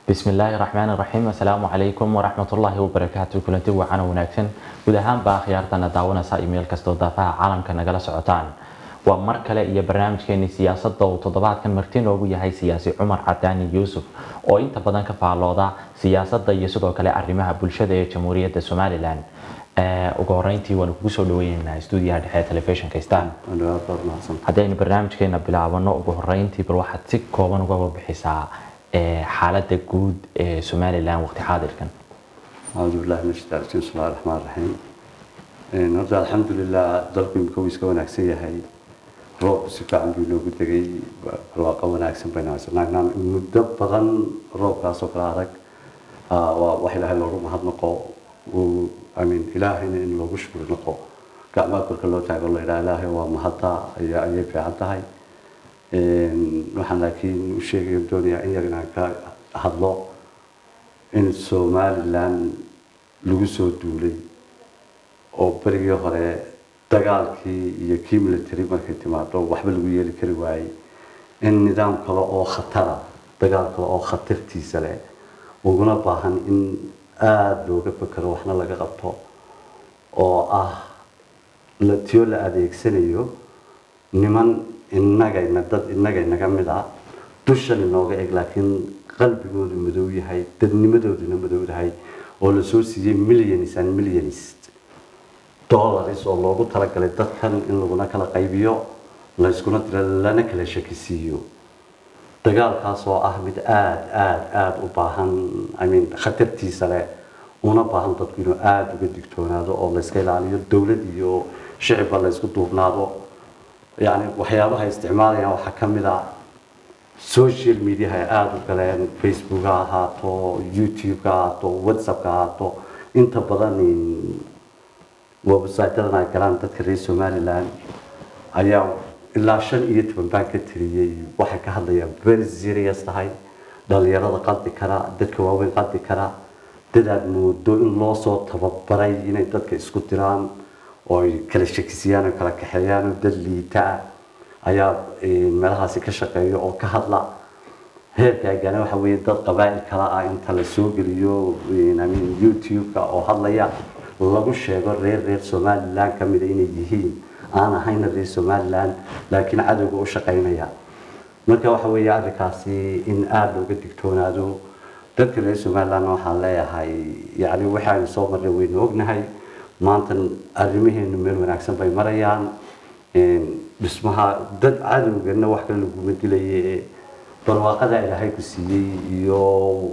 bismillaahi raxmaani raxiim assalaamu calaykum waraxmatullaahi wabarakaatu kulanti wacan wanaagsan guud ahaanba akhyaartana daawanaysa iimayl kastoo daafaha caalamka nagala socotaan waa mar kale iyo barnaamijkeeni siyaasadda uu toddobaadkan marti noogu yahay siyaasi cumar cadaani yuusuf oo inta badan ka faallooda siyaasadda iyo sidoo kale arrimaha bulshada ee jamhuuriyadda somalilan ugu horeyntii waanu kugu soo dhaweyneynaa stuudiyaha dhexe ee telefishinka star haddaynu barnaamijkeena bilaabano ugu horeyntii bal waxaad si kooban uga bixisaa xaaladda guud ee somalilan waqti xaadirkan أعوذ بالله من الشيطان الرجيم بسم الله الرحمن الرحيم horta alxamdulilah dalku imika wuu iska wanaagsan yahay roobku si fiican buu inoogu degay barwaaqo wanaagsan baynu haysanagnaa muddo badan roobkaasoo kale adag waa wax ilaahay loogu mahadnaqo uu amin ilaahayna in loogu shukri naqo gacmaha korka loo taago la idhaha ilaahay waa mahadda ayaa ayay fiican tahay waxaan laakiin u sheegaya doonayaa in yar inaan ka hadlo in somalilan lagu soo duulay oo berigii hore dagaalkii iyo kii military markay timaado waxba lagu yeeli kari waayey in nidaam kale oo khatara dagaal kale oo khatartiisa leh uguna baahan in aada looga fekero waxna laga qabto oo ah tiyo la adeegsanayo niman innagayna dad innagaynaga mid ah dushan inooga eg laakiin qalbigoodu madow yahay dadnimadooduna madow yahay oo lasoo siiyey millions and millions dollars oo loogu talagalay dadkan in laguna kala qaybiyo layskuna dira lana kala shakisiiyo dagaalkaas oo ah mid aada aada aada u baahan imean khatartiisa leh una baahan dadku inuu aada uga digtoonaado oo layska ilaaliyo dowlad iyo shicibba laysku duubnaado yani waxyaabaha isticmaalayaan waxaa ka mid a social mediaha ay aada u galeen facebook ha ahaato youtube ha ahaato whatsapp ha ahaato inta badan websiteadan ay galaan dadka reer somaliland ayaa ilaa shan iyo toban baan ka tiriyey waxay ka hadlayaan very serious tahay dhalinyarada qaldi kara dadka waaweyn qaldi kara dadaad moodo in loo soo tababaray inay dadka isku diraan oo ay kala shakisiyaan oo kala kaxeeyaan oo dad liita ah ayaa meelahaasi ka shaqeeya oo ka hadla heerkaagana waxa weeye dad qabaa'il kala ah inta la soo geliyo amin youtube-ka oo hadlaya lagu sheego reer reer somaliland ka mida inay yihiin aan ahayna reer somaliland laakiin cadowga u shaqaynaya marka waxa weeye arrinkaasi in aada looga digtoonaado dadka reer somaliland waxaan leeyahay yani waxaanu soo marnay waynu ognahay maanta arrimaheenu meel wanaagsan bay marayaan dhismaha dad cadowgana wax kale laguma dilaye barwaaqada ilaahay ku siiyey iyo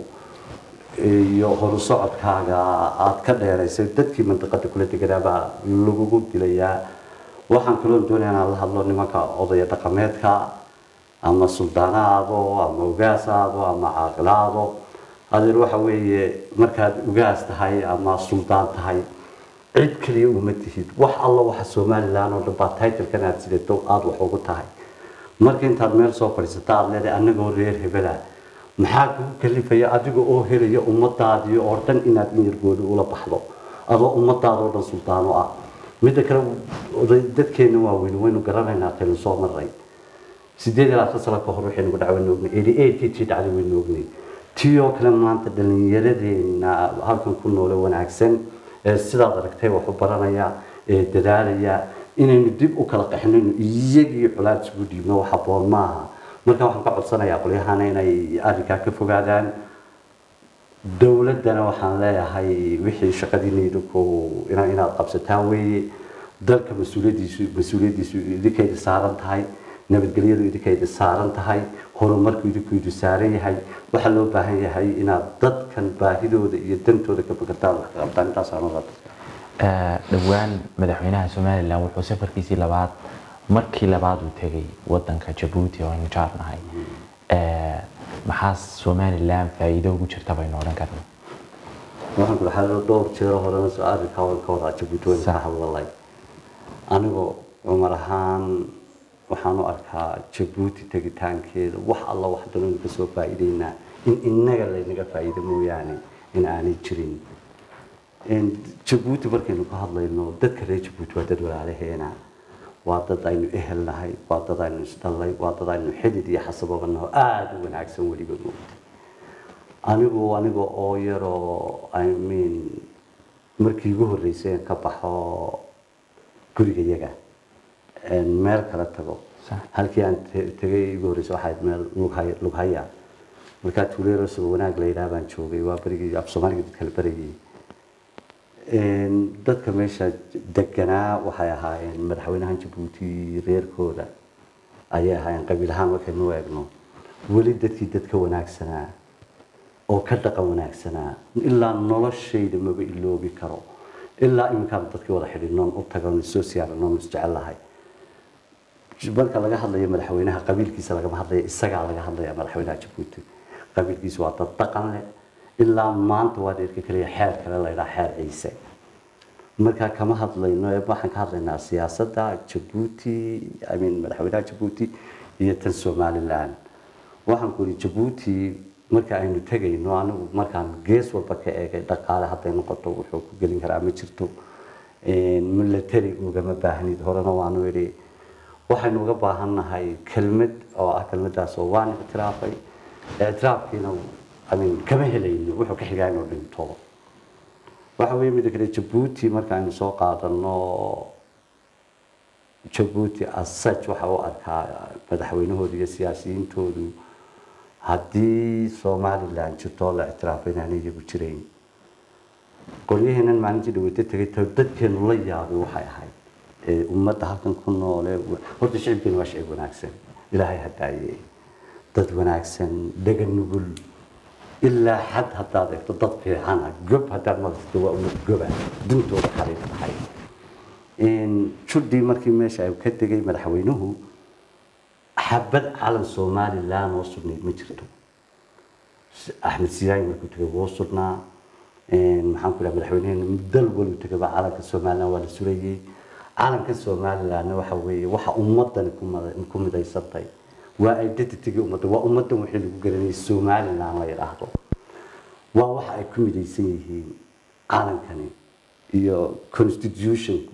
iyo horu socodkaaga aada ka dheeraysay dadkii mandiqada kula deganaabaa lagugu dilayaa waxaan kaloo doonaya inaan la hadlo nimanka odaya dhaqameedka ama suldaanaado ama ogaasaado ama caaqilaado adeer waxa weeye markaad ugaas tahay ama suldaan tahay cid kaliya uma tihid wax alla waxa somalilan oo dhan baa titlkan aada sidato aada wax ugu tahay marka intaad meel soo fadhiisata aada leedahay annagoo reer hebela maxaa kugu kalifaya adiga oo helaya ummadaadii oo dhan inaad in yargooda ula baxdo adoo ummadaada oo dhan suldaano ah midda kale dadkeena waaweyn waynu garanaynaa taynu soo maray sideed iyo labaatan sano ka hor waxaynu ku dhacwaynu ognay eighty eight tii dhacday waynu ognay tii oo kale maanta dhallinyaradeena halkan ku noole wanaagsan ee sidaad aragtay wax u baranaya ee dadaalaya inaynu dib u kala qaxinayno iyagii colaad isugu dhiibno wax habboon maaha marka waxaan ka codsanayaa qolyahana inay arrinkaa ka fogaadaan dowladdana waxaan leeyahay wixii shaqadiina idinku inaad qabsataan weeye dalka mas-uuliyadiisu mas-uuliyaddiisu idinkayda saaran tahay nabadgelyadu idinkayda saaran tahay horumarku idinku idu saaran yahay waxaa loo baahan yahay inaad dadkan baahidooda iyo dantooda ka fikirtaan wax ka qabtaan intaasaan dhowaan madaxweynaha somalilan wuxuu safarkiisii labaad markii labaad uu tegay wadanka jabuuti oo aynu jaarnahay maxaa somalilan faa'iido ugu jirta baynu odhan karna waxaan ku dhaxay dhowr jeero horena soo arrinkaa waan ka wadaa jabuuti waan ka hadlalay anigoo cumar ahaan waxaan u arkaa jabuuti tegitaankeeda wax alla wax danaynu ka soo faa'iideynaa in innaga laynaga faa'iido mooyaane in aanay jirin jabuuti markaynu ka hadlayno dadka reer jabuuti waa dad walaalaheena waa dad aynu ehel nahay waa dad aynu isdhallay waa dad aynu xidid iyo xasababa naho aada u wanaagsan weliba moogta anigu aniga oo yaroo i mean markii igu horreysay aan ka baxo gurigayaga een meel kala tago Sax. halkii aan te- tegay igu horreysay waxay ahayd meel lughaya lughaya markaa tuuleero sugo wanaag la yidhaha baan joogay waa berigii af soomaaliga dadka la barayay Een, dadka meesha deganaa waxay ahaayeen madaxweynahan jabuuti reerkooda ayay ahaayeen qabiil ahaan markaynu eegno weli dadkii dadka wanaagsanaa oo ka dhaqan wanaagsanaa ilaa noloshayda maba iloobi karo ilaa iminkaan dadkii wada xidhinoon u tagon soo siyaaranoon isjecelahay marka laga hadlayo madaxweynaha qabiilkiisa lagama hadlayo isagaa laga hadlaya madaxweynaha jabuuti qabiilkiisa waa dad dhaqan leh ilaa maanta waa dheerka kaliya xeer kale la yidhaha xeer ciise markaa kama hadlayno ee waxaan ka hadlaynaa siyaasadda jabuuti i mean madaxweynaha jabuuti iyo tan somaliland waxaan ku yidhi jabuuti marka aynu tegayno anigu markaan gees walba ka eegay dhaqaale hadday noqoto wuxuu ku gelin karaa ma jirto military ugama baahnid horena waanu idhi waxaynu uga baahannahay kelmad oo ah kelmadaas oo waan ictiraafay ictiraafkiina I mean, kama helayno wuxuu ka xigaa inuu dhinto waxa weeye midda kale jabuuti marka aynu soo qaadano jabuuti as such waxa u arkaa madaxweynahooda iyo siyaasiyiintoodu haddii somaliland jirto la ictiraafay inaanay iyagu jirayn qolyaheenan maalintii dhaweyta tegay ta dadkeenu la yaabay waxay ahayd ee ummadda halkan ku noole horta shicibkeenu waa shicib wanaagsan ilaahay hadaaye dad wanaagsan dhaga nugul ilaa xad haddaad eegto dad fiicana gob haddaad maqlito waa ummad goba duntooda xariif tahay judhii markii meesha ay ka tegay madaxweynuhu xabad calan somaliland oo sugnayd ma jirto axmed siyaay markuu tegay wuu sugnaa maxaan ku dhaha madaxweyneheena dal walu tegaba calanka somaliland waa la surayey calanka somalilandna waxa weeye waxa ummadani ku mada- ku midaysantay waa identityga ummadda waa ummaddan wixii lagu garanayay somaliland la yidhaahdo waa waxa ay ku midaysan yihiin calankani iyo constitutionku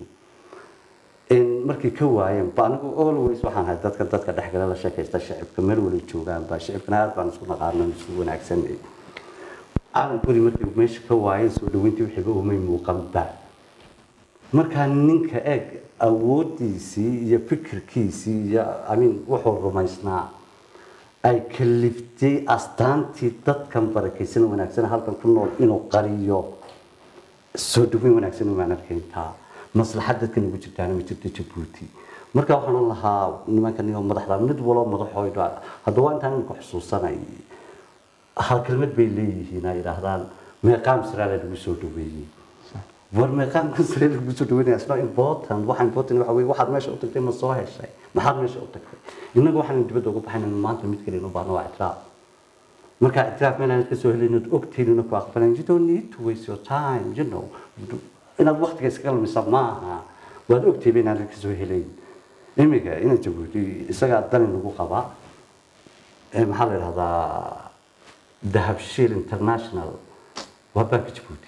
in markay ka waayeen ba anigu always waxaan ahay dadka dadka dhexgala la sheekaysta shicibka meel wala joogaan ba shicibkana aad baan isku naqaano isku wanaagsanay calankuri markay meesha ka waayeen soo dhaweyntii wixiiba umay muuqanba markaa ninka eeg awoodiisii iyo fikirkiisii iyo amin wuxuu rumaysnaa ay kaliftay astaantii dadkan barakaysan wanaagsan halkan ku nool inuu qariyo soo dhaweyn wanaagsan umaan arkayntaa maslaxad dadkan ugu jirtaana ma jirto jabuuti marka waxaan lahaa nimankan iyo madaxda mid waloo madaxooda haddaba intaan imika xusuusanay hal kelmad bay leeyihiin ay yidhaahdaan meeqaam siraale lagu soo dhaweeyey war meeqaamka sare lagu soo dhaweynaya isna important waxa important waxa weeye waxaad meesha u tagtay ma soo heshay maxaad meesha u tagtay innagu waxaan dibadda uga baxayna maanta mid kale inuu baahno waa ictiraaf marka ictiraaf meel aan ka soo helin ood ogtayn ku aqbalan you don't need to waste your time you know inaad waqtiga iskaga lumisa maaha waad ogtayba inaan ka soo helayn imiga ina jabuuti isagaa dani lagu qabaa ee maxaa la yidhahdaa dahabshil international waa banka jabuuti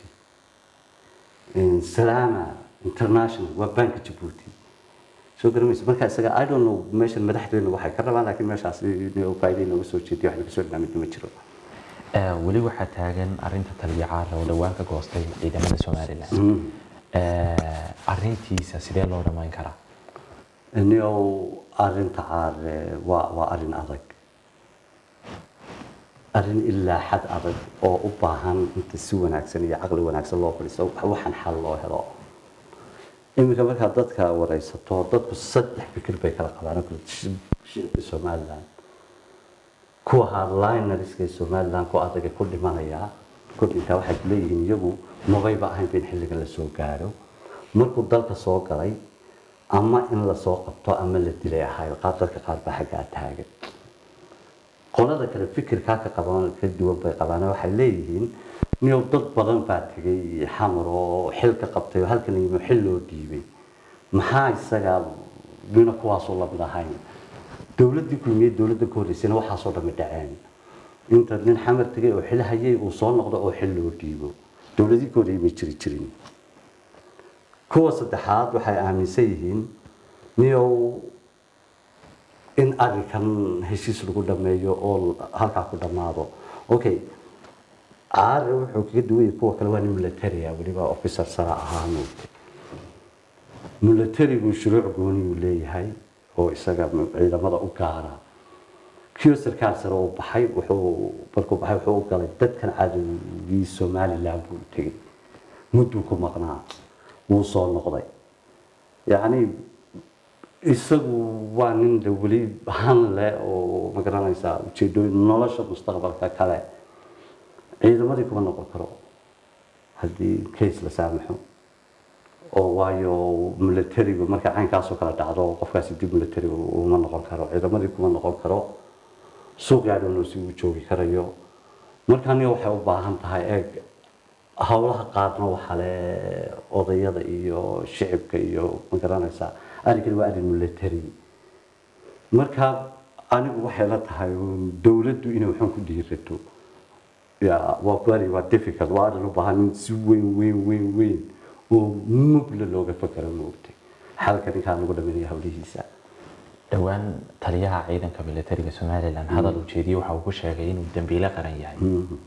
salaama international waa banka jabuuti soo garamaysa marka isaga i don't know meeshan madaxdeena waxay ka rabaan laakiin meeshaas faa'iida inooga soo jeediyo wax laga soo dhinaamid ma jiro Ee, weli waxaa taagan arinta talbicaara oo dhowaan ka goostay ciidamada somalilan Ee, arintiisa sidee loo dhamayn karaa niow arrinta caare waa waa arrin adag arrin ilaa xad adag oo u baahan inta si wanaagsan iyo caqli wanaagsan loo fadhiisto waxaan xal loo helo iminka markaad dadka waraysato dadku saddex fikir bay kala qabaan oo kale shicibka somaliland kuwa hardlineriska ee somaliland ku adaga ku dhimanaya kordhinka waxay leeyihiin iyagu mabayba ahayn in xilligan lasoo gaaro markuu dalka soo galay ama in lasoo qabto ama la dilay ahayd qaar dadka qaar baa xaggaa taagan qolada kale fikirkaa ka qaban ka duwan bay qabaan waxay leeyihiin niyow dad badan baa tegay xamar oo xil ka qabtay oo halkan yimi xil loo dhiibay maxaa isaga mina kuwaasoo lamid ahayn dowladdii kulmiyey dowladda ka horreysayna waxaasoo dhammi dhaceen inta nin xamar tegay oo xil hayay uu soo noqdo oo xil loo dhiibo dowladii ka horreeyay may jiri jirin kuwa saddexaad waxay aaminsan yihiin niyow in arrinkan heshiis lagu dhameeyo oo halkaa ku dhammaado okay caare wuxuu kaga duwan yahay kuwa kale waa nin military ah weliba officer sare ahaa moogtay militarigu shuruuc gooni uu leeyahay oo isaga ciidamada u gaara kii sarkaal sare uu baxay wuxuu markuu baxay wuxuu u galay dadkan cadowgii somaliland buu tegey mudduu ku maqnaa wuu soo noqday yacni isagu waa nin de weli han leh oo ma garanaysaa ujeedooyin nolosha mustaqbalka kale ciidamadii kuma noqon karo haddii case la saamaxo oo waayo militarigu marka caynkaasoo kale dhacdo qofkaasi dib militarigu uma noqon karo ciidamadii kuma noqon karo suuqii adhowno si uu joogi karayo marka aniga waxay u baahan tahay eeg howlaha qaarna waxaa le odayada iyo shicibka iyo ma garanaysaa arrinkani waa arrin military marka anigu waxay la tahay dowladdu inay waxaan ku dhiirato ya waa kuari waa difficult waa arrin u baahan in si weyn weyn weyn weyn oo mugla looga fakero moogtay xalka ninkaan lagu dhameynaya hawlihiisa dhowaan taliyaha ciidanka militariga somalilan hadal ujeediyey waxa uu ku sheegay inuu dambiile qaran yahay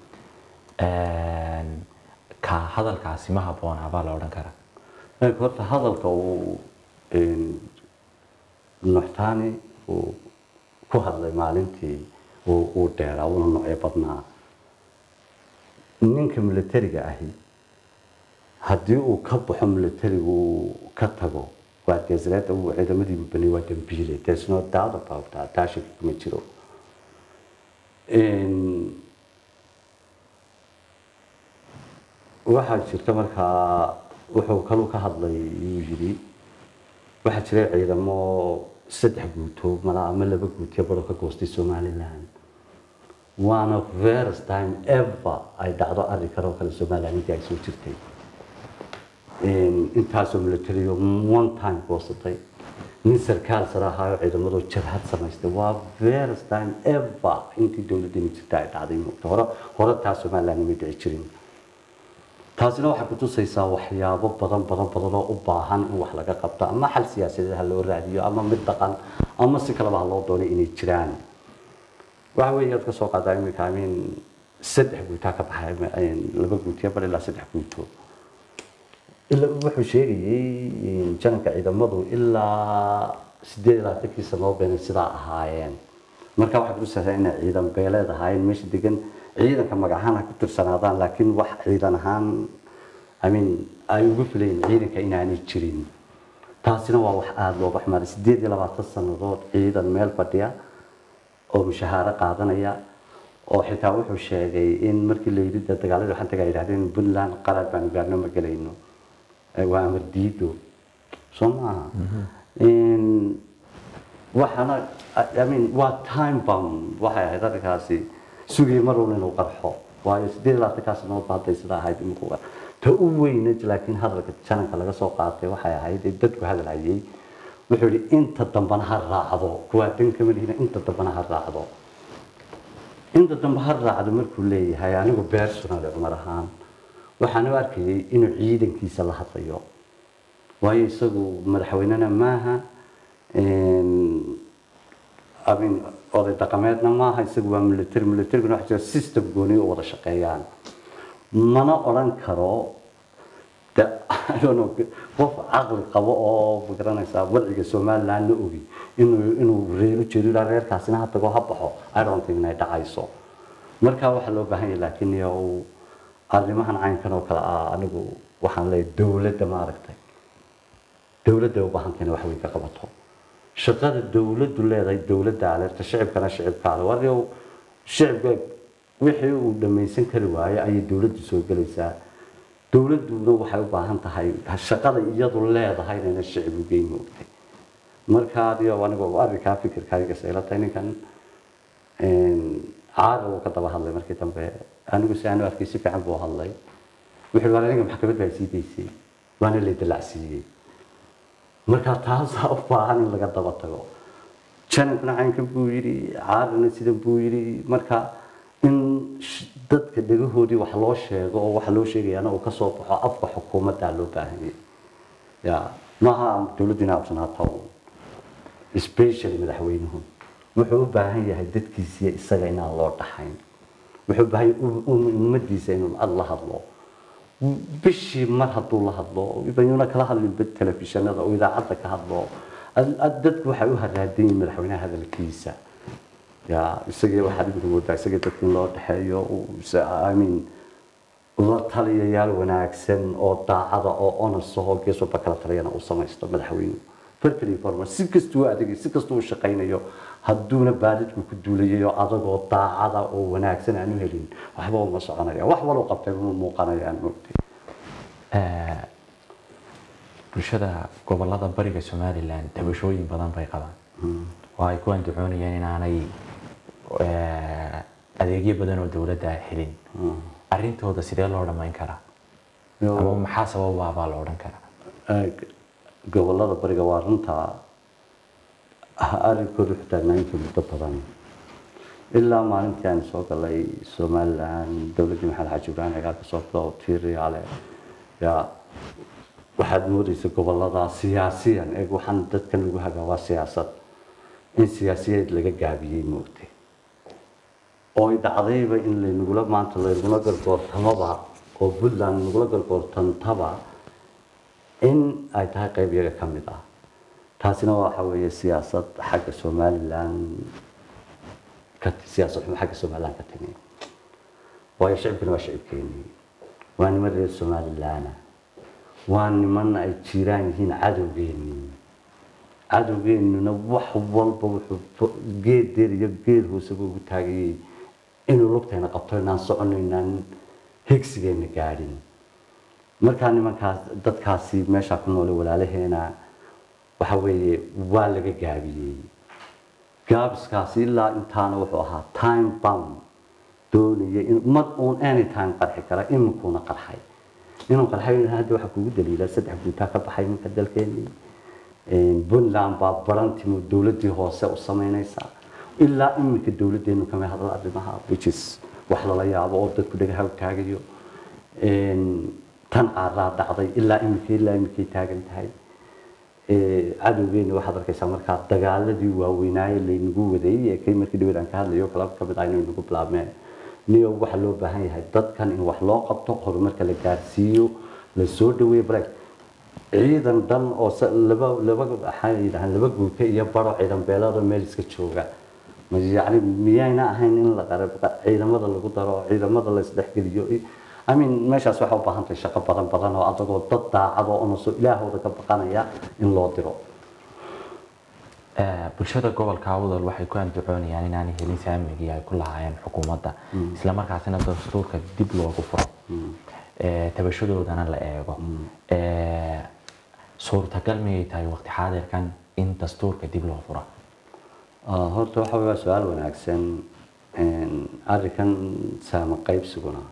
ka hadalkaasi ma habboonaa baa la odhan karaa Ee, horta hadalka uu een, nuxtaani uu ku hadlay maalintii uu uu dheeraa una noocyo badnaa ninka militariga ahi haddii uu ka baxo militarigu uu ka tago waa geesreeda uu ciidamadii bani waa dambiile there's no doubt about that taa shaki kuma jiro Een, waxaa jirta markaa wuxuu kaluu ka hadlay yuu yidhi waxaa jiray ciidamo saddex guuto mala ama laba guutiya baro ka goostay somaliland waana first time ever ay dhacdo arrinkan oo kale somaliland intii ay soo jirtay intaasoo militariyo one time goosatay nin sarkaal sare ahaayo ciidamadoo jabhad samaystay waa first time ever intii dowladdeeni jirta ay dhacday moogta hore hore taa somaliland ma dhici jirin taasina waxay kutusaysaa waxyaabo badan badan badan oo u baahan in wax laga qabto ama xal siyaasadeed ha loo raadiyo ama mid dhaqan ama si kaleba ha loo doonay inay jiraan waxa weeye aad ka soo qaadaa iminka amin saddex guutaa ka baxay laba guutiya bar ilaa saddex guuto ilaa wuxuu sheegayey jananka ciidamadu ilaa sideed iyo labaatankii sanoo beenay sidaa ahaayeen marka waxay kutusaysaa inay ciidan beeleed ahaayeen meesha degan ciidanka magacahaan ha ku tirsanaadaan laakiin wax ciidan ahaan amin ay ugu filayin ciidanka inaanay jirin taasina waa wax aada looga xumaaday sideed iyo labaatan sannadood ciidan meel fadhiya oo mushahaaro qaadanaya oo xitaa wuxuu sheegay in markii la yidhi dagaaladii waxaan tagaa yidhahdeen puntland qaraar baanu gaarno ma gelayno waa amar diido soo maaha waxaana I mean waa time bomb waxay ahayd arrinkaasi sugaya mar walba inuu qarxo waayo sideed iyo labaatankaa sanood ba hadday sidaa ahayd iminku ta u weyna laakiin hadalka jananka laga soo qaatay waxay ahayd ee dadku hadalhayay wuxuu yidhi inta dambana ha raacdo kuwaa dan kama lihina inta dambana ha raacdo inta dambe ha raacdo markuu leeyahay anigu personal cumar ahaan waxaan u arkayay inuu ciidankiisa la hadlayo waayo isagu madaxweynena maaha amin oday dhaqameedna maaha isagu waa military militaryguna waxa jira system gooni oo wada shaqeeyaan mana odhan karo de I don't know, qof caqli qabo oo magaranaysaa wadciga somaliland la ogi inuu inuu reero jeedo ilaa reerkaasina ha tago ha baxo I don't think inay dhacayso marka waxaa loo baahan yahay laakiin yow arrimahan caynkan oo kale ah anigu waxaan leeyahay dowladda ma aragtay dowladda u baahan tahay inay wax weyn ka qabato shaqada dowladdu leedahay dowladda aleerta shicibkana shicibka ale waryow shicibka wixii uu dhammaysan kari waayo ayay dowladdu soo gelaysaa dowladduna waxay u baahan tahay shaqada iyadu leedahay inayna shicib u geyn moogtay marka adigo anigu arrinkaa fikirkayga sayla tahay ninkan caada uu ka daba hadlay markii dambe anigu si aanu arkay si fiican buu hadlay wuxuu waa aniga maxkamad baa sii daysay waana la dalacsiiyey marka taasaa u baahan in laga daba tago janankuna caynkan buu yidhi caadana sidan buu yidhi marka in dadka dhegahoodii wax loo sheego oo waxa loo sheegayaana uu kasoo baxo afka xukuumaddaa loo baahanyay ya maaha dowladdu inay absanaato especially madaxweynuhu wuxuu u baahan yahay dadkiisiiyo isaga inaan loo dhaxayn wuxuu bahay ummadiisa inuu ad la hadlo bishii mar hadduu la hadlo ibayuuna kala hadlin telefishinada oo idaacadda ka hadlo dadku waxay u haraadan yihiin madaxweynaha hadalkiisa ya isagii waxaad imika moodaa isagii dadka in loo dhexeeyo amin la taliyayaal wanaagsan oo daacada oo onasaho gees walba kala taliyana uu samaysto madaxweyne perfectly formal si kastuu adeegay si kastuu u shaqaynayo hadduuna baalidku ku duulayayo adagoo daacada oo wanaagsan aan u helin waxba uma soconaya wax waloo qabtay uma muuqanayaan moogtay bulshada gobolada bariga somalilan tabashooyin badan bay qabaan oo ay ku andacoonayeen inaanay adeegyo badan oo dowladda helin arrintooda sidee loo dhammayn karaa ama maxaa sababaabaa la odhan karaa gobolada bariga waa runtaa arrinkooda wuxuu taagnaayinka muddo badan ilaa maalintii aan soo galay somalilan dowladdii maxamed xaji ibrahim cigaal ka soo bilo tiiriyaale yaa waxaad moodaysa gobolada siyaasiyan eeg waxaan dadkan lagu hagaa waa siyaasad in siyaasiyeed laga gaabiyey moogtay oo ay dhacdayba in laynagula maanta laynagula gargoortamaba oo puntland nagula gargoortantaba in ay tahay qayb iyaga ka mid ah taasina waxa weeye siyaasad xagga somalilan ka siyaasad xumo xagga somalilan ka timi waayo shicibkuna waa shicibkeenii waa niman reer somalilana waa niman ay jiraan yihiin cadowgeenii cadowgeenuna wax walba wuxuu geed deer iyo geed hooseba ugu taagayay inuu lugtayna qabto inaan socono inaan higsigeena gaadhin markaa nimankaas dadkaasi meeshaa ku noole walaalaheena waxa weeye waa laga gaabiyey gaabiskaasi ilaa intaana wuxuu ahaa time bound doonaya in mar uun anytime qarxi kara iminkuuna qarxay inuu qarxay hadda waxaa kugu daliila saddex guutaa ka baxay iminka dalkeenii puntland baa barantimo dowladdii hoose u samaynaysa ilaa iminka dowladdeenu kama hadla arrimaha which is wax lala yaabo oo dadku dhagaha u taagayo tan caaraa dhacday ilaa iminka ilaa iminkay taagan tahay cadowgeena waxaad arkaysaa markaa dagaaladii waaweynaaye laynagu wadeeyey ee kay markii dhaweed aan ka hadlayo kala ka mid ah inay nagu bilaabmeen niyo waxaa loo baahan yahay dadkan in wax loo qabto horumarka la gaarsiiyo la soo dhaweeyo break ciidan dhan oo laba laba waxaa yidhahaan laba guuta iyo baro ciidan beelada meel iska jooga yani miyayna ahayn in la qarab ciidamada lagu daro ciidamada la isdhexgeliyo I mean meeshaas waxaa u baahan tahay shaqo badan badan oo adagoo dad daacado oo naso ilaahooda ka baqanaya in loo diro bulshada gobolka awdal waxay ku andacoonayaan inaanay helin saamigii ay ku lahaayeen xukuumadda isla markaasina dastuurka dib loogu furo tabashadoodana la eego suurtagal miyay tahay waqti xaadirkan in dastuurka dib loo furo horta waxa waa su-aal wanaagsan arrinkan saama qaybsiguna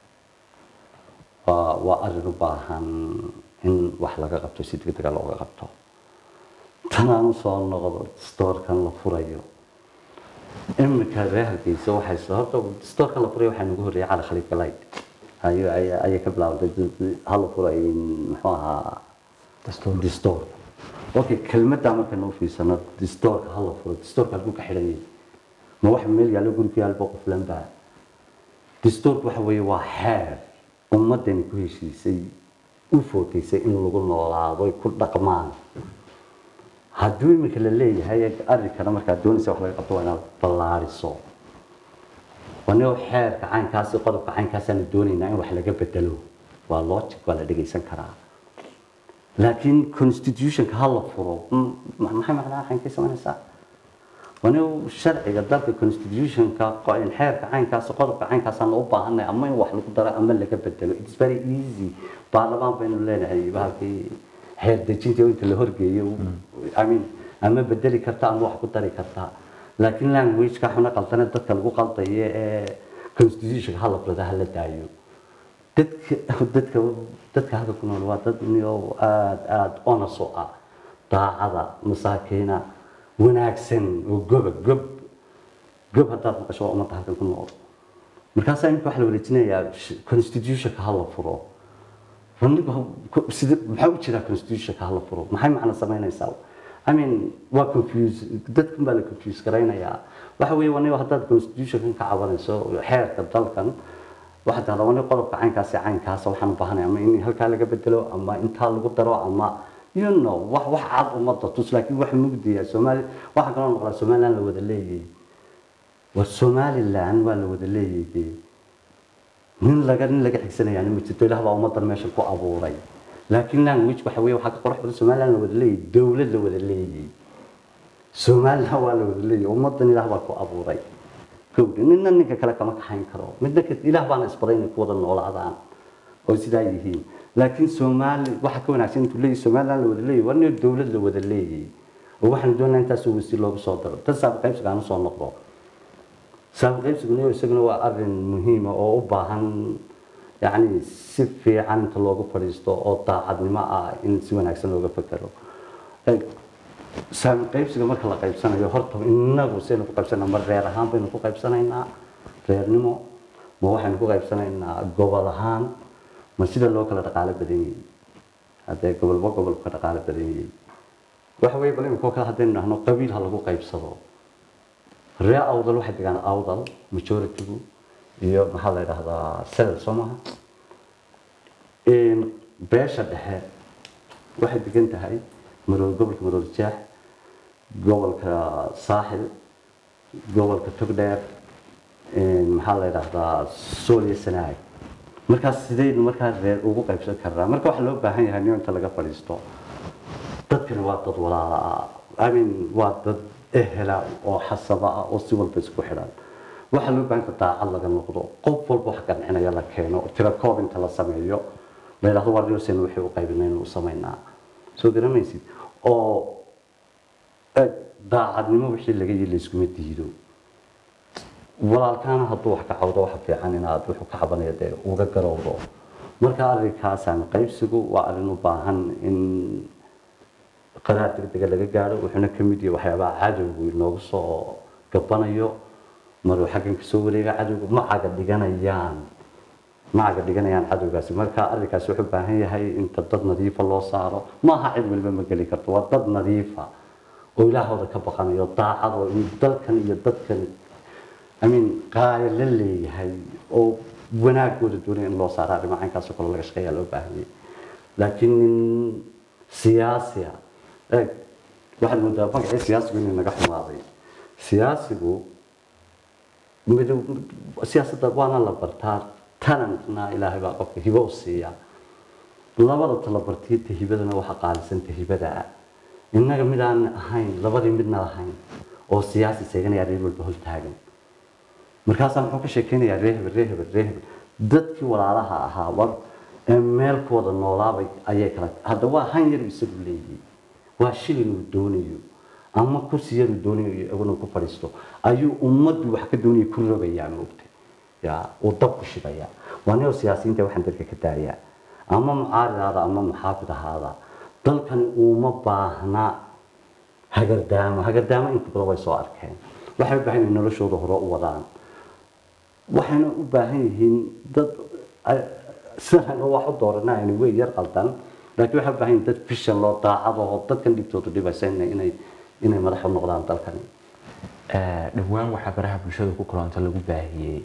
waa arrin u baahan in wax laga qabto si degdega looga qabto tanaan usoo noqdo stoorkan la furayo iminka reer hargeysa waxay horta stoorkan la furayo waxaa nagu horreeyay cali khaliif galayd ayay ka bilaabantay hala furay muxuu ahaa distoor okay kelmaddaa markaynu u fiirsano distoorka hala furo distoorka halkuu ka xidhan yahay ma wax meel yaallo guri ku yaalba qoflan baa distoorka waxa weeye waa xeer ummadani ku heshiisay u footaysay in lagu noolaado ku dhaqmaan hadduu iminka la leeyahay arrinkana markaad doonaysa wax laga qabto waa inaad ballaariso wanio xeerka caynkaasi qodobka caynkaasaan doonaynaa in wax laga bedelo waa logic waa la dhegaysan karaa laakiin constitutionka ha la furo maxay macnaha caynkay samaynaysaa wanio sharciga dalka constitutionka xeerka caynkaas qodobka caynkaasaan u baahanay ama in wax lagu daro ama laga bedelo it's very easy baarlamaan baynu leenahay bahalkii xeer dejinta inta la horgeeyo I mean ama bedeli karta ama wax ku dari karta laakiin languageka xuna qaldana dadka lagu qaldayo ee constitutionka hala furada hala daayo dadka dadka dadka halka ku nool waa dad niyo aad aad onas u ah daacada masaakiina wanaagsan oo goba gob gob haddaad maqasho waa ummadda halkan ku nool markaasaa imika waxa la wareejinayaa constitutionka hala furo runnigu sida maxaa u jira constitutionka hala furo maxay macna samaynaysaa I mean waa confuse dadkan baa la confuse garaynayaa waxa weeye waniba haddaad constitutionkan ka cabanayso xeerka dalkan waxaad tahdaa wani qodobka caynkaas iyo caynkaas waxaan u baahanay ama in halkaa laga bedelo ama intaa lagu daro ama you know wax wax cad ummadda tus laakiin wax mugdiya soomaali waxaa kaloo noqdaa somaliland la wada leeyahay waa somaliland waa la wada leeyahay nin laga nin laga xigsanayaan ma jirto ilaah baa ummadan meesha ku abuuray laakiin language waxa weeye waxaa ka qurux badan somaliland la wada leeyahay dowlad la wada leeyahay somaliland waa la wada leeyahay ummadan ilaah baa ku abuuray kowdhi ninna ninka kale kama kaxayn karo midna ka ilaah baana isbaray inay ku wada noolaadaan oo sidaa yihiin laakiin soomaali waxa ka wanaagsan intuu leeyahay somaliland la wada leeyahay waa nin dowlad la wada leeyahay oo waxaan doonaa intaasoo wasiir loogu soo daro tan saaba qaybsiga aan usoo noqdo saaba qaybsiguna isaguna waa arin muhiima oo u baahan yacni si fiican inta loogu fadhiisto oo daacadnimo ah in si wanaagsan looga fekero saami qaybsiga marka la qaybsanayo horta inagu saynu ku qaybsanaa ma reer ahaan baynu ku qaybsanaynaa reernimo ma waxaynu ku qaybsanaynaa gobol ahaan ma sida loo kala dhaqaalo badan yahay haddee gobolba gobol ka dhaqaalo badan yahay waxa weeye bal imika kale haddaynu dhahno qabiil ha lagu qaybsado ree awdal waxay degaan awdal majoritigu iyo maxaa la yidhahdaa sel soo maha beesha dhexe waxay degan tahay marool gobolka marool jaax gobolka saaxil gobolka togdheer maxaa la yidhahdaa sool iyo sanaag markaas sidaynu markaa reer ugu qaybsan karnaa marka waxaa loo baahan yahay nin inta laga fadhiisto dadkani waa dad walaala ah imean waa dad ehela oo xasaba ah oo si walba isku xidhan waxaa loo baahan yahay daacad laga noqdo qof walba wax gancinaya la keeno tira koob inta la sameeyo la yidhahdo waa dhiosen wixii u qaybinaynu u samaynaa soo garamaysid oo daacadnimo wixii laga yii layskuma diido walaalkaana hadduu wax ka cawdo waxa fiican inaad wuxuu ka cabanaya dee uga garowdo marka arrinkaasaan qaybsigu waa arrin u baahan in qadaar degdega laga gaadho wuxuuna ka mid yahay waxyaabaha cadowgu inoogu soo gabanayo maruu xaggan kasoo wareega cadowgu ma caga dhiganayaan ma caga dhiganayaan cadowgaasi marka arrinkaasi wuxuu u baahan yahay inta dad nadiifa loo saaro maaha cid waliba ma geli karto waa dad nadiifa oo ilaahooda ka baqanayo daacad oo in dalkan iyo dadkan amiin qaaya la leeyahay oo wanaagooda doonaya in loo saaro arrimo caynkaasoo kale laga shaqeeyaa loo baahan yahay laakiin nin siyaasi ah eeg waxaad moodaa magacii siyaasigu inay naga xumaaday siyaasigu midow siyaasadda waana la bartaa talentna ilaahay baa qofka hibo u siiya labada talabartiyo tahibadana waxa qaalisan tahibada ah innaga midaan ahayn labadii midna lahayn oo siyaasi seeganaya reer walba hol taagan markaasaa muxuu ka sheekeynayaa ree hebel ree hebel ree hebel dadkii walaalaha ahaa war ee meel ku wada noolaabay ayay kala hadda waa han yar isagu leeyihi waa shilin uu doonayo ama kursi yar uu doonayo inuu ku fadhiisto ayuu ummaddu wax ka doonaya ku rogayaa moogtay ya uu dab ku shidaya waa nio siyaasiyiinta waxaan dadka ka daayaa ama mucaarid ahaada ama muxaafid ahaada dalkani uma baahna hagardaamo hagardaamo inta badan way soo arkeen waxay u baahan yihiin noloshooda hore u wadaan waxayna u baahan yihiin dad sidan wax u dooranayni way yar qaldan laakiin waxay u baahan yihiin dad fishan loo daacad oo dadkan dhibtooda dhibaysa inay inay madax u noqdaan dalkani dhowaan waxaa baraha bulshada ku kulanta lagu baahiyey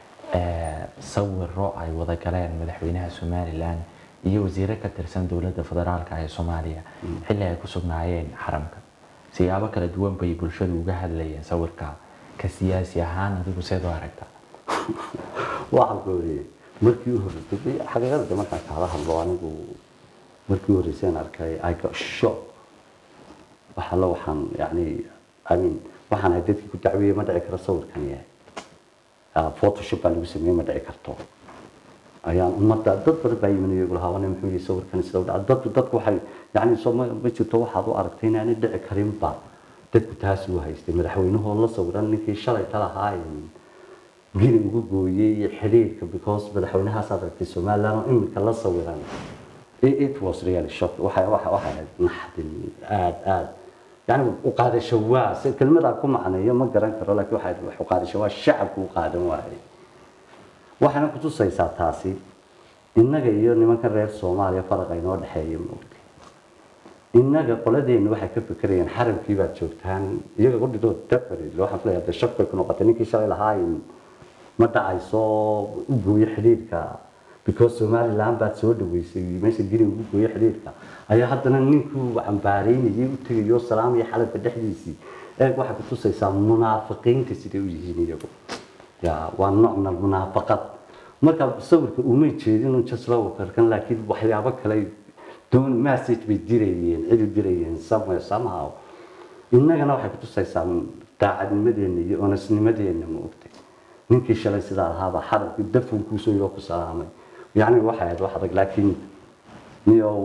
sawiro ay wada galeen madaxweynaha somalilan iyo wasiire ka tirsan dowladda federaalka ee soomaaliya xilli ay ku sugnaayeen xaramka siyaabo kala duwan bay bulshadu uga hadlayeen sawirka ka siyaasi ahaan adigu seed u aragta waxaan ku wariyey markii u horreysay xaqiiqada markaan kaala hadlo anigu markii u horreysay aan arkay i got shock waxa la waxaan yani i mean waxaan ahay dadkii ku dacweeyey ma dhici karo sawirkan yahay photoshop baa lagu sameeyey ma dhici karto ayaan ummadda dad badan baa yimin iyagu lahaa wana muxuu yihi sawirkan sida u dhaca dadku dadku waxay yani soo ma ma jirto waxaad u aragtay inaanay dhici karinba dadku taas uu haystay madaxweynahoo la sawiran ninkii shalay ka lahaa gini ugu gooyey xidhiirka because madaxweynahaas aad aragtay somaliland oo imika la sawiran it was really shock waxay waxa waxa naxdin aad aad yani u qaadasho waa si kelmada ku macneeyo ma garan karo laakiin waxa wax u qaadasho waa shacabku u qaadan waayay waxaana ku tusaysaa taasi innaga iyo nimanka reer soomaaliya faraqa inoo dhexeeya moogtay innaga qoladeenu waxay ka fekerayaan xaramkii baad joogtaan iyaga qudhidoo dafari waxaan filayaa dee shak bay ku noqotay ninkii shalay lahaa in ma dhacayso u gooyo xidhiidhka because somaliland baad soo dhaweysay meesha gini ugu gooyo xidhiidhka ayaa haddana ninkuu cambaaraynayay u tegayo salaam iyo xalalka dhexdiisii eeg waxay kutusaysaa munaafiqiinta siday u yihiin iyagu ya waa nooc min almunaafaqad marka sawirka umay jeedin jaslawakarkan laakiin waxyaabo kale doon message bay dirayeen cidu dirayeen somewhere somehow innagana waxay kutusaysaa daacadnimadeena iyo onasnimadeena ma ogtay ninkii shalay sidaa ahaaba xarabkii dafunkuusoo yoo ku salaamay yacni waxay ahayd wax adag laakiin niyow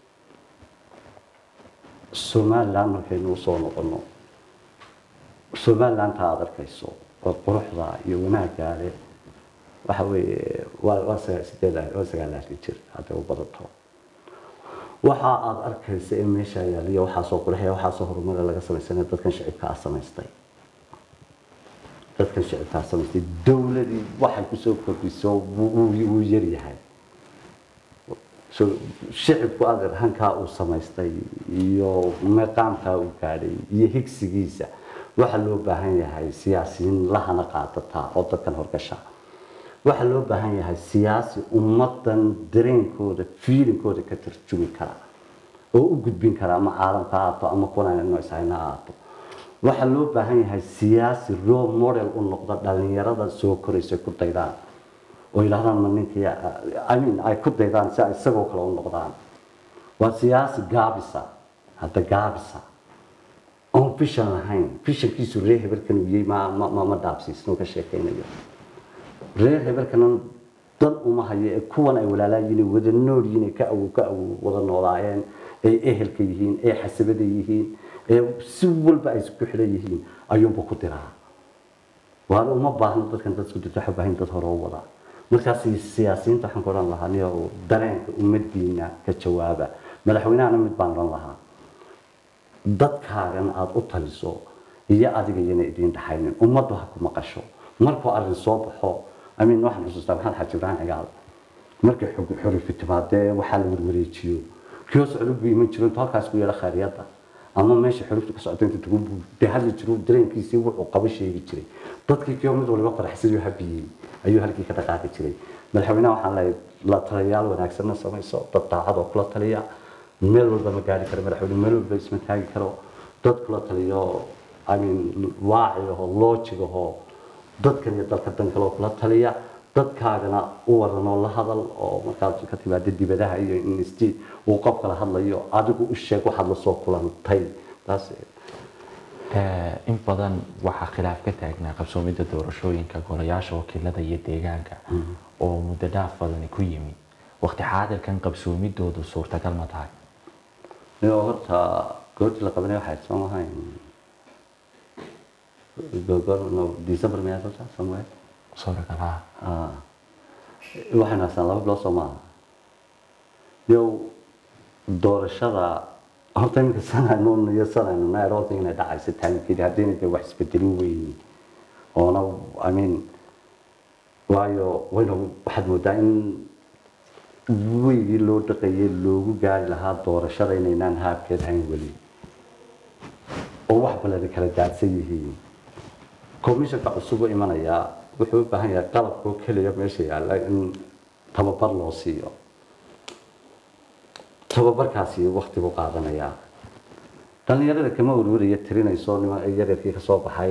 somaliland markaynu usoo noqono somalilandta aad arkayso oo quruxda iyo wanaaggaa leh waxa weeye waa waa sagaa sideed waa sagaalaatan jir hadday u badato waxa aad arkaysa ee meesha yaaliya waxaasoo qurxiya waxaasoo horumara laga samaysanaya dadkan shicibka ah samaystay dadkan shicibkaa samaystay dowladii waxay kusoo kordhiso wuu yar yahay shicibku adeer hankaa uu samaystay iyo meeqaamkaa uu gaadhay iyo higsigiisa waxaa loo baahan yahay siyaasiyiin lahana qaadataa oo dadkan horgasha waxaa loo baahan yahay siyaasi ummadan dareenkooda fiilinkooda ka tarjumi kara oo u gudbin kara ama caalamka ha ahaato ama kuwanaynoishayna ha ahaato waxaa loo baahan yahay siyaasi role model u noqda dhalinyarada soo koraysa ku daydaan oo yidhahdaan ma ninkii i mean ay ku daydaan si ay isagoo kale u noqdaan waa siyaasi gaabisa hadda gaabisa oon fishan lahayn fishankiisu reer hebarkan uu yey ma ma ma dhaabsiisno ka sheekaynayo reer hebarkana dan uma hayo ee kuwan ay walaalaayiin wada nool yihiin ka awow ka awow wada noolaayeen ay ehelka yihiin ee xasabada yihiin ee si walba ay isku xidhan yihiin ayuunba ku diraa waana uma baahno dadkan dad isku dirta baahin dad hore u wadaa markaas siyaasiyiinta waxaan ku odhan lahaa niyo dareenka ummadiina ka jawaaba madaxweynahana mid baan odhan lahaa dadkaagan aada u taliso iyo adiga iyana idiin dhaxaynin ummaddu ha ku maqasho markuu arrin soo baxo amiin waxaan xusuustaa maxamed xaaji ibraahim cigaal markii xurifi timaadee waxaa la warwareejiyo kiyoo socdo buu iman jiro intuu halkaas ku yeedha khayriyadda ama meesha xurufta ka socda intuu tagu de hadli jiro dareenkiisii wuxuu qabo sheegi jiray dadkii kiyoo mid waliba faraxsadii habiyey ayuu halkii ka dhaqaaqi jiray madaxweynaha waxaan leeyahay la taliyayaal wanaagsanna samayso dad daacad oo kula taliya meel walba ma gaari karo madaxweyne meel walba isma taagi karo dad kula taliyo i mean waaci ahoo loojig ahoo dadkan iyo dalka dan kaloo kula taliya dadkaagana u waran oo la hadal oo markaad ka timaada dibadaha iyo insti uu qof kala hadlayo adigu u sheeg waxaad lasoo kulantay taas in badan waxaa khilaaf ka taagnaa qabsoomidda doorashooyinka golayaasha wakiilada iyo deegaanka oo muddo dhaaf badani ku yimi waqti xaadirkan qabsoomidoodu suurtagal ma tahay iyo horta goortii la qabanay waxay soo mahayn gogor december miyaa horta somewhere suuragal ha waxaynu haystaan laba bilood soo maaha yow doorashada horta iminka sanaynu iyo sanaynu nairobi inay dhacayso taankeedi haddayna dee wax isbedelin weyn oona i mean waayo wayna waxaad moodaa in weygii loo dhaqayay loogu gaari lahaa doorashada inaynaan haabkeed hayn weli oo wax balani kala daadsan yihiin commissionka cusub u imanayaa wuxuu u baahan yahay qalabkoo keliya meesha yaalla in tababar loo siiyo tababarkaasi wakti buu qaadanayaa dhallinyarada kama warwaraya tirinayso nima yaryarkii ka soo baxay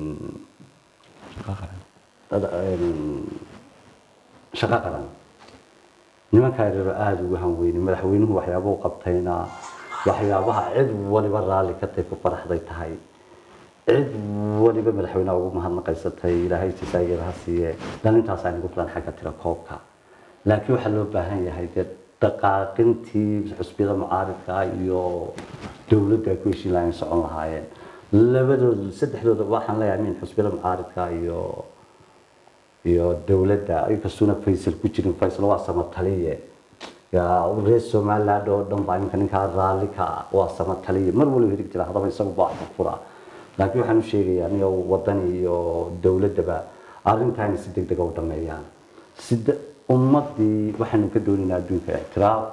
shaqo qaran nimankaa yaryaro aada ugu hanweyne madaxweynuhu waxyaabuhu qabtayna waxyaabaha cid waliba raalli ka tay ku faraxday tahay cid waliba madaxweynaha ugu mahadnaqaysatay ilaahay jisaageeda ha siiye dhalintaas aynagu filan xagga tira koobka laakiin waxaa loo baahan yahay dee dhaqaaqintii xusbiyada mucaaridka iyo dowladda ay ku heshiin lahayn socon lahaayeen labadooda saddexdooda waxaan leeyahay min xusbiyada mucaaridka iyo iyo dowladda inkastuuna faysal ku jirin faysal waa samataliye reer somaliland oo dhan baa iminka ninkaa raalli ka ah waa samataliye mar waliba hirig jira hadaba isagu baa fura laakiin waxaan u sheegayaa niyo wadani iyo dowladdaba arrintaana si deg dega u dhameeyaan sida ummadii waxaanu ka doonaynaa adduunka ictiraaf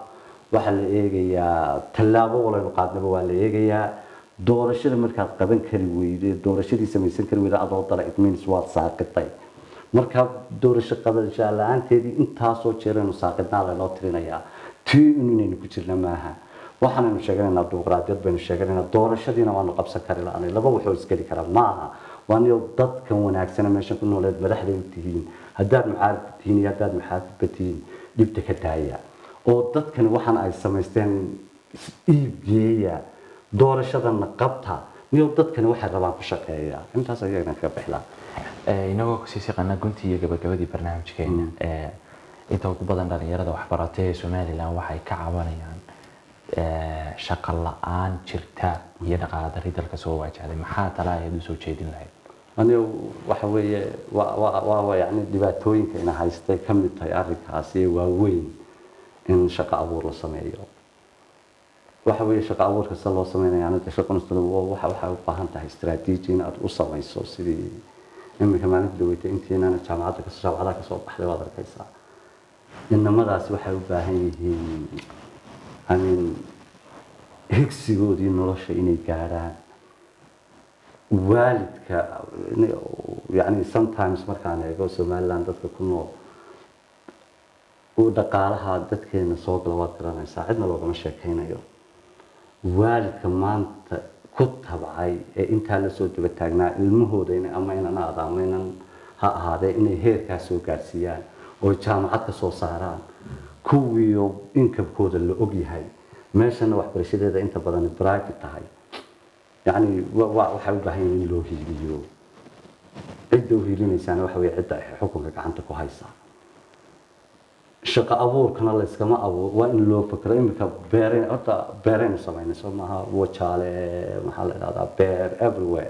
waxaa la eegayaa tallaabo walaynu qaadnaba waa la eegayaa doorashada markaad qaban kari weyde doorashadii samaysan kari weyde adoo dala it means waad saaqitay marka doorasho qabashaa la-aanteedii intaasoo jeeraynu saaqidnaa laynoo tirinayaa tii un inaynu ku jirna maaha waxaanaynu sheeganaynaa dimuqraadiyad baynu sheeganaynaa doorashadiina waanu qabsan kari la-aanay laba waxoo isgeli kara maaha waa niyo dadkan wanaagsana meesha ku nooleed madaxda u tihiin haddaad mucaarifka tihiin iyo haddaad muxaafidba tihiin dhibta ka daaya oo dadkani waxaan ay samaysteen iibgeeya doorashadana qabta niyo dadkani waxay rabaan ku shaqeeya intaas ayagana kaga bixlaa inagoo kasii siqana guntii iyo gabagabadii barnaamijkeena inta ugu badan dhalinyarada waxbaratay ee somalilan waxay ka cabanayaan shaqo la-aan jirta iyo dhaqaala dari dalka soo waajahday maxaa tala ayaad usoo jeedin lahayd aniga waxa weeye waa yani dhibaatooyinka ina haystay ka mid tahay arrinkaasi ee waaweyn in shaqo abuur la sameeyo waxa weeye shaqo abuurka sida loo sameynaya aniga shaqo waxa waxay u baahan tahay istaraatiiji in aad u samayso sidii iminka maalinta dhaweytay intiinana jaamacadda kasoo jaamacadaha kasoo baxday waad arkaysaa inamadaasi waxay u baahan yihiin amin higsigoodii nolosha inay gaadhaan waalidka yani sometimes markaan eego somaliland dadka ku nool uu dhaqaalaha dadkeena soo gala waad garanaysaa cidna loogama sheekaynayo waalidka maanta ku tabcay ee intaa lasoo daba taagnaa ilmahooda in ama inan aada ama inan ha ahaadee inay heerkaa soo gaadhsiiyaan oo jaamacad ka soo saaraan kuwiio inkabkooda la ogyahay meeshana waxbarashadeeda inta badan private tahay yani waxay u baahan yihin in loo hiiliyo cidda u hiilinaysaana waxa wey cidda xukunka gacanta ku haysa shaqo abuurkana layskama abuur waa in loo fakero iminka beere horta beeraynu samaynay soo maaha wajaale maxaa la idhahdaa beer everywhere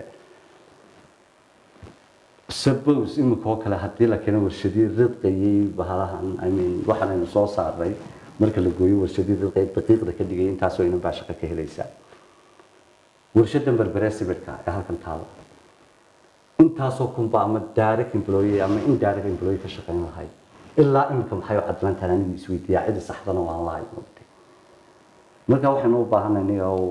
suppose iminka oo kale haddii la keeno warshadii ridqayay bahalahan i mean waxaanaynu soo saaray marka la gooyo warshadii ridqay daqiiqda ka dhigay intaasoo inan baa shaqo ka helaysaa warshadan berbere sibirka ee halkan taala intaasoo kunba ama direct employee ama indirect employee ka shaqayn lahayd ilaa iminka maxay u cadlantahay anigu isweydiiyaa cidi saxdana waan lahay mogtay marka waxaynu u baahanay oo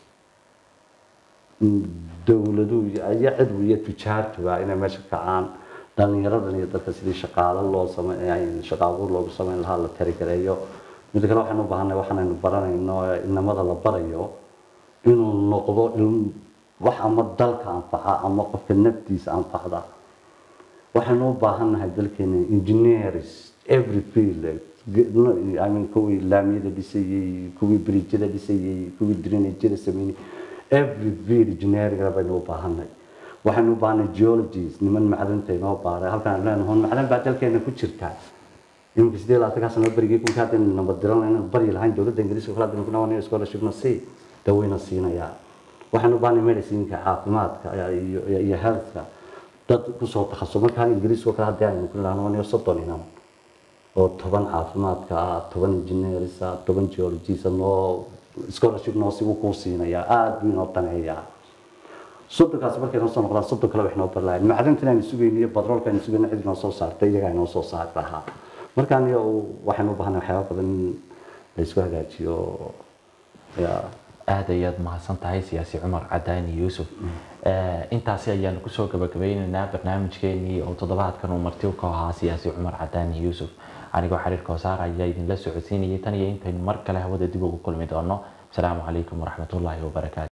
dowladuhu iyo cidbu iyo tujaartuba inay meesha kacaan dhalinyaradan iyo dadka sidii shaqaalo loo sameyn shaqo abuur loogu sameyn lahaa la tarigareeyo mid kale waxaynu u baahanay waxaanaynu baranayno inamada la barayo inuu noqdo wax ama dalka anfaca ama qofka naftiisa anfacda waxaynu u baahannahay dalkeena engineers every field I mean kuwii laamiyada dhisayey kuwii bridjada dhisayey kuwii drainageda sameynay every field engineering baynu u baahannahay waxaynu u baahanay geologies niman macdanta inoo baaray halkaan leenahay macdan baa dalkeena ku jirta iminka sidee laatankaa sano berigii kunka haddaynu nabad diran inaan baryi lahayn dowladda ingiriiska kale haddaynu ku nawanayo scholarshipna sii daweyna siinayaa waxaynu u baahanay medicinka caafimaadka iyo healthka dad kusoo takhasus markaa ingiriiska kale haddii aynu ku nahno soddon inan oo toban caafimaadka ah toban engineers ah toban geologist noo scholarship noo si uu kuu siinayaa aada buu inoo daneeyaa soddonkaasi markay noo soo noqdaan soddon kale wax noo barlaayeen macdintan aynu sugayno iyo badroolka aynu sugayno cid inoo soo saartay iyagaa inoo soo saari lahaa markaan iyo waxaynu u baahanay waxyaaba badan in la isku hagaajiyo yaa aad ayaad mahadsan tahay siyaasi cumar cadaani yuusuf intaasi ayaanu kusoo gabagabeyneynaa barnaamijkeenii oo toddobaadkan uu marti ka ahaa siyaasi cumar cadaani yuusuf anigoo xiriirka hosaar ayaa idinla socodsiinayay tan iyo intaynu mar kale hawada dib ugu kulmi doono asalaamu calaykum waraxmatullaahi wabarakaatu